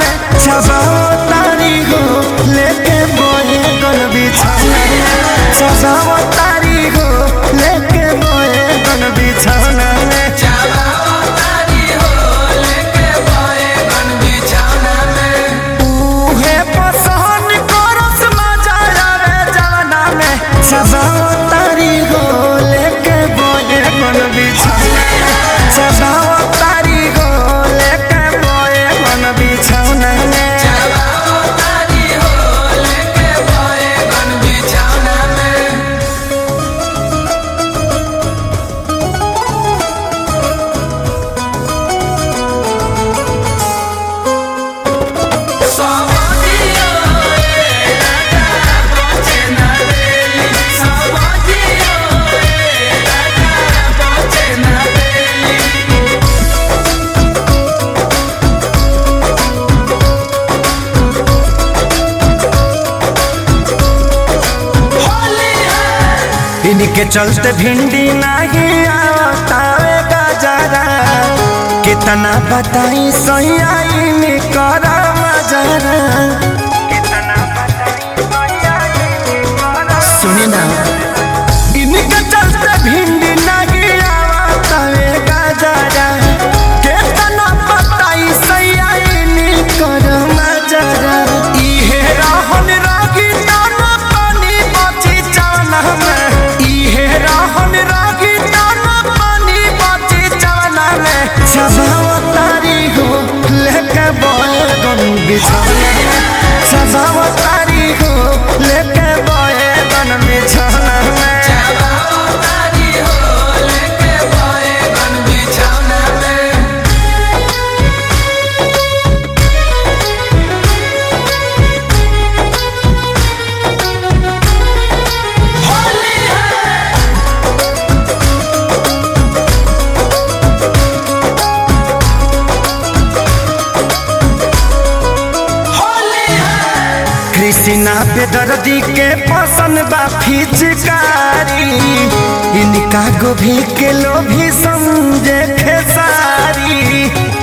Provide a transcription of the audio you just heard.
में सजाओ तारी हो लेके बोए गन बिछौना में सजाओ तारी हो लेके बोए गन बिछौना में उहे पसंद करस मजा आवे जवाना में सजाओ तारी हो लेके बोए गन बिछौना में सजाओ तारी हो लेके बोए गन बिछौना में इनके चलते भिंडी नहीं आवतावे गजरा कितना बताई सैया कर मजरा सुनी ना इनके चलते भिंडी नहीं आवतावे गजरा कितना बताई सैया कर मजरा इहे रहन रागी दाना पानी बची चावना में इहे रहन रागी दाना पानी बची चावना में सजाओ तारी हो लेके बोए गन बिछौना में सजाओ तारी हो लेके बोए गन बिछौना में कृष्णा बेदर्दी के पसंद बा फिचकारी इनका गोभी के लोभी समझे खेसारी